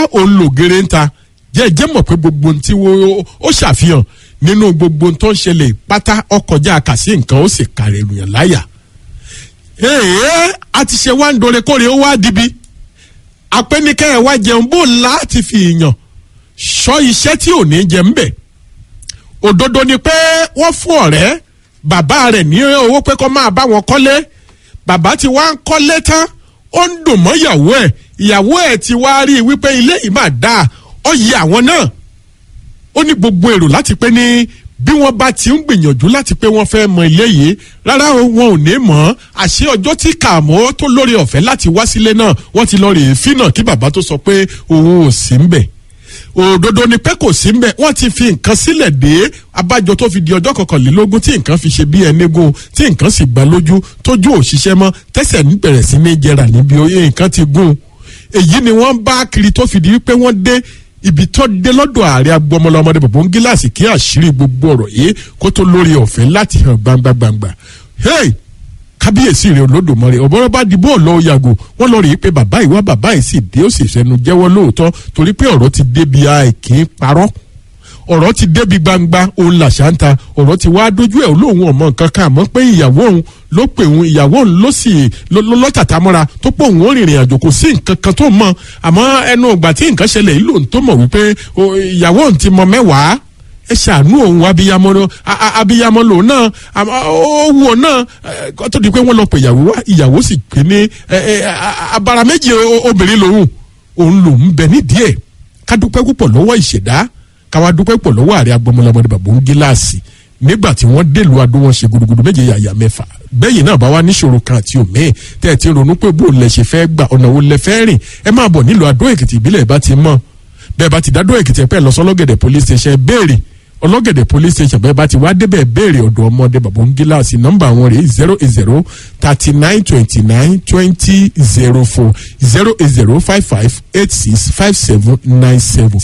òun lògèrè ń ta jẹ́ jẹ́ mọ̀ pé gbogbo ohun tí ó ṣàfihàn nínú gbogbo ohun tó ń ṣẹlẹ̀ pátá ọkọjá kàsí nǹkan ó sì kàrẹ̀ ènìyàn láyà. èèyàn a ti ṣe wá ń dore kóre ó wá dibi apẹ́nikẹ́ ẹ̀ wá jẹun bó láti fi yàn sọ iṣẹ́ tí ò ní jẹ ń bẹ̀. òdodo ni pé wọ́n fún ọ̀rẹ́ bàbá rẹ̀ ní owó pé kó máa bá wọn kọ́lé bàbá ti wá ń kọ́lé tán ó ń dùn mọ́ ìyàwó ẹ̀ ìyàwó ẹ̀ ti wá rí i wípé ilé yìí máa dáa ó yẹ àwọn náà ó ní gbogbo èrò láti pé ní bí wọ́n bá ti ń gbìyànjú láti pé wọ́n fẹ́ mọ ilé yìí rárá wọn ò ní mọ̀ àṣé ọjọ́ tí kààmọ́ tó lórí ọ̀fẹ́ láti wá sílé náà wọ́n ti lọ rèé fínà kí bàbá tó sọ pé òun ò sí ń bẹ̀ òdodo ni pé kò sí mbẹ wọn ti fi nǹkan sílẹ̀ dé abájọ tó fi di ọjọ́ kọkànlélógún tí nǹkan fi ṣe bí ẹnigun tí nǹkan sì gbà lójú tójú òṣìṣẹ́ mọ́ tẹ́sẹ̀ ń bẹ̀rẹ̀ sí ní jẹrà níbi oyè nǹkan ti gún èyí ni wọ́n bá kiri tó fi di wípé wọ́n dé ibi tó dé lọ́dọ̀ ààrẹ agbọmọlọmọdé bàbá ń gíláàsì kí àṣírí gbogbo ọ̀rọ̀ yìí kó tó lórí ọ̀fẹ́ láti hàn gbangba gbangba hey kábíyèsí rẹ olódùmarè ọ̀bọ̀rọ̀ bá di bóòlù ọ yàgò wọ́n lọ rí i pé bàbá ìwà bàbá yìí sì dé ó sì fẹnu jẹ́wọ́ lóòótọ́ torí pé ọ̀rọ̀ ti débi àìkí parọ́ ọ̀rọ̀ ti débi gbangba òun làṣà ń ta ọ̀rọ̀ ti wá dójú ẹ̀ olóhùn ọmọ nǹkan kan àmọ́ pé ìyàwó òun ló pè òun ìyàwó òun ló sì lọ́tàtà mọ́ra tó pọ̀ òun ó rìnrìn àjò kò sí nǹkan kan tó mọ̀ àmọ́ ẹnu ìgbà tí nǹkan ṣẹlẹ̀ yìí lòun tó mọ̀ wípé ìyàwó òun ti mọ mẹ́wàá ẹ ṣàánú òun abiyamọ abiyamọ lòun náà ó wù ọ náà kó tó di pé wọ́n lọ pè ìyàwó wá ìyàwó sì pé ní abara méjì obìnrin lòun òun lòun bẹ nídìí ẹ̀ ká dúpẹ́ púpọ̀ lọ́wọ́ ìṣẹ̀dá káwa dúpẹ́ púpọ̀ lọ́wọ́ ààrẹ agbọmọlọmọdé bàbá ń gíláàsì nígbà tí wọ́n dèlú adó wọn ṣe gudugudu méje yàyà mẹ́fà bẹ́yìn náà bá wá níṣòro kan àti òmíì tẹ́ ẹ ti ronú pé bó lẹ ṣe fẹ́ gbà ọ̀nà wo lẹ fẹ́ rìn ẹ máa bọ̀ nílùú adó èkìtì ìbílẹ̀ bá ti mọ̀ bẹ́ẹ̀ bá ti dádó èkìtì ẹ̀ pẹ́ lọ sọ́lọ́gẹ̀dẹ̀ police station béèrè ọlọ́gẹ̀dẹ̀ police station bẹ́ẹ̀ bá ti wá débẹ̀ béèrè ọ̀dọ̀ ọmọdé bàbá ń gíláàsì nọ́mbà wọn rèé zero eight zero thirty nine twenty nine twenty zero four zero eight zero five five eight six five seven nine seven